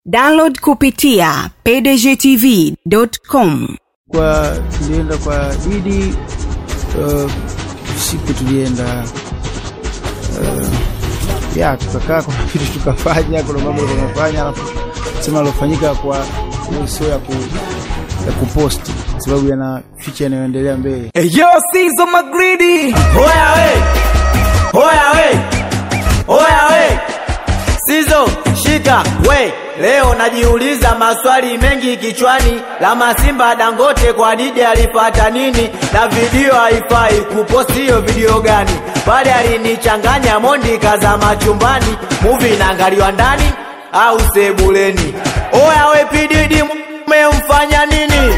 download kupitia pdgtv.com kwa tulienda kwa Idi uh, siku tulienda uh, ya tukakaa, kuna vitu tukafanya, kuna mambo tunafanya, alafu sema alofanyika kwa hiyo sio ya ku ya kuposti sababu yana ficha yanayoendelea mbele. Yo, Sizo Magridi. Oya we, oya we, oya we, Sizo shika we. Leo najiuliza maswali mengi kichwani, la Masimba Dangote kwa Didi alipata nini? Na video haifai kuposti hiyo video gani? Pale alinichanganya Mondi kaza machumbani, movie inaangaliwa ndani au sebuleni? Oya we, Pididi mmemfanya nini?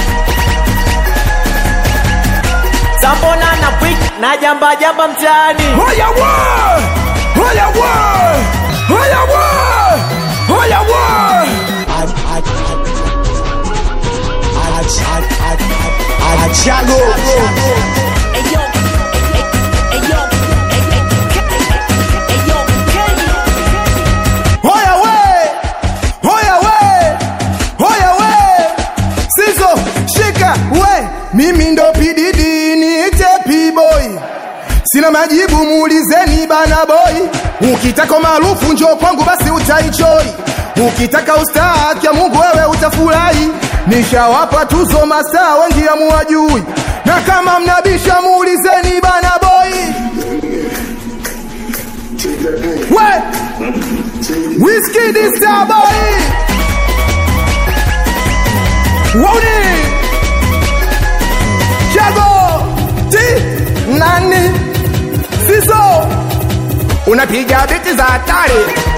Sambona na pwik na jamba jamba mtaani Hoya wa! Hoya wa! Hoya wa! Hoya wa! Hoya we! Hoya we! Hoya we! Sizo shika we! Mimi ndo pididi niite P-boy. Sina majibu muulizeni bana boy. Ukitaka maarufu njoo kwangu basi utaichoi. Ukitaka ustaa kia Mungu wewe utafurahi. Nishawapa tuzo mastaa wengi hamuwajui. Na kama mnabisha muulizeni bana boy. We! Whiskey this star boy. Woni. Chago. Ti. Nani. Sizo. Unapiga biti za hatari.